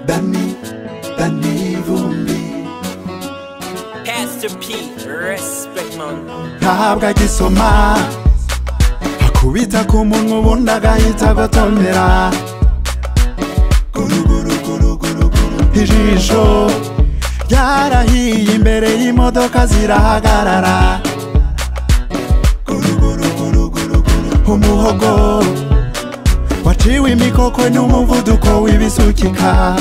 Bami, Bami vumbi Pastor P, respect man. ntabwo agisoma akubita ku munwa ubundi agahita agotomera ijisho ryarahiye imbere y'imodoka zirahagarara umuhogo waciwe imikoko n'umuvuduko w'ibisukika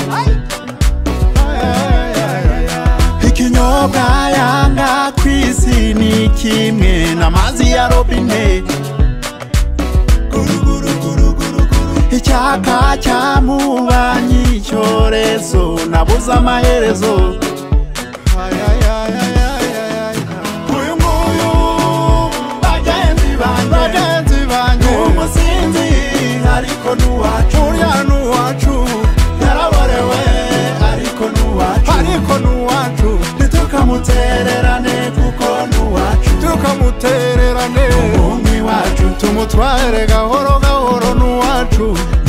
ikinyobwa yanga ku isi ni kimwe n'amazi ya robine icyaka cyamubanyi icyorezo nabuze amaherezo uyu nguyu bagenzi banjye bagenzi banjye umusinzi ariko n'uwacu urya n'uwacu yaraborewe ariko n'uwacu ariko n'uwacu ntitukamutererane kuko n'uwacu tukamutererane umuhungu iwacu tumutware gahoro gahoro n'uwacu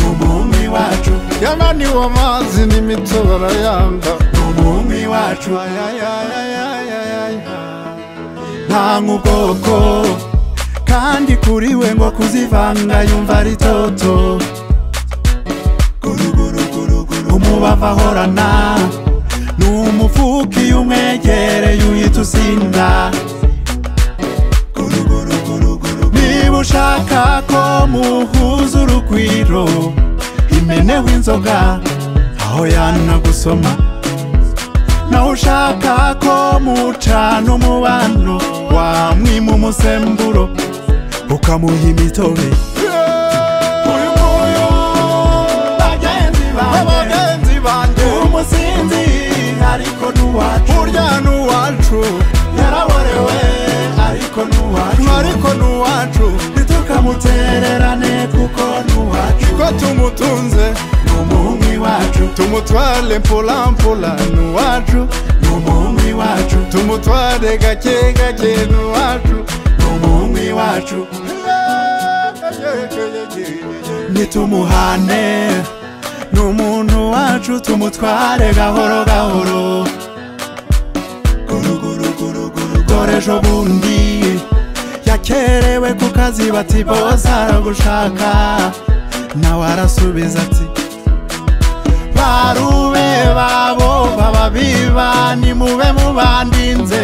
umuhungu iwacu yananiwe amazi n'imito barayanga umuhungu iwacu ntanga ubwoko kandi kuri we ngo kuzivanga yumva ari toto umubavu ahorana ni umufuka iyo umwegereye uhita usinda niba ushaka ko muhuza urugwiro imeneho inzoga aho yanagusoma nawe ushaka ko mucana umubano wamwima umusemburo ukamuha imitobe Uyu nguyu, bagenzi banjye, umusinzi ariko n'uwacu urya n'uwacu yaraborewe ariko n'uwacu ariko n'uwacu ntitukamutererane kuko n'uwacu ko tumutunze n'umuhungu iwacu tumutware mpulamphula n'uwacu n'umuhungu iwacu tumutware gake gake n'uwacu n'umuhungu iwacu nitumuhane n'umuntu wacu tumutware gahoro gahoro dore ejo bundi yakerewe ku kazi bati bose aragushaka nawe arasubiza ati barube babo baba biba nimube mubandinze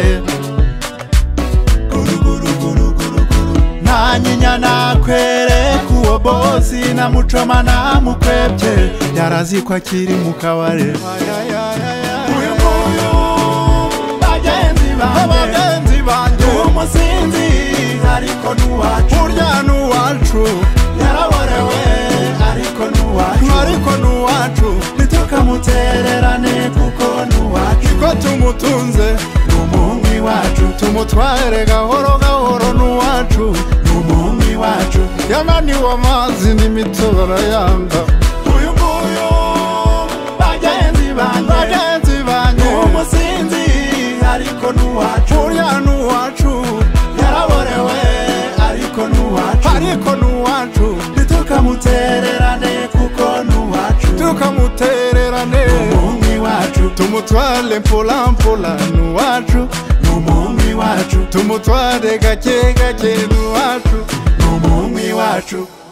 nta nyinya nakwereka uwo bosi na mucoma namukwebye yarazi ko akiri mu kabare Uyu nguyu, bagenzi banjye, umusinzi ariko n'uwacu urya n'uwacu yaraborewe ariko n'uwacu ariko n'uwacu ntitukamutererane kuko n'uwacu ko tumutunze n'umuhungu iwacu tumutware gahoro gahoro n'uwacu n'umuhungu iwacu yananiwe amazi n'imito barayanga uyu nguyu bagenzi banjye bagenzi banjye umusinzi ariko n'uwacu urya n'uwacu yaraborewe ariko n'uwacu ariko n'uwacu ntitukamutererane kuko n'uwacu tukamutererane umuhungu iwacu tumutware mpulamphula n'uwacu n'umuhungu iwacu tumutware gake gake n'uwacu n'umuhungu iwacu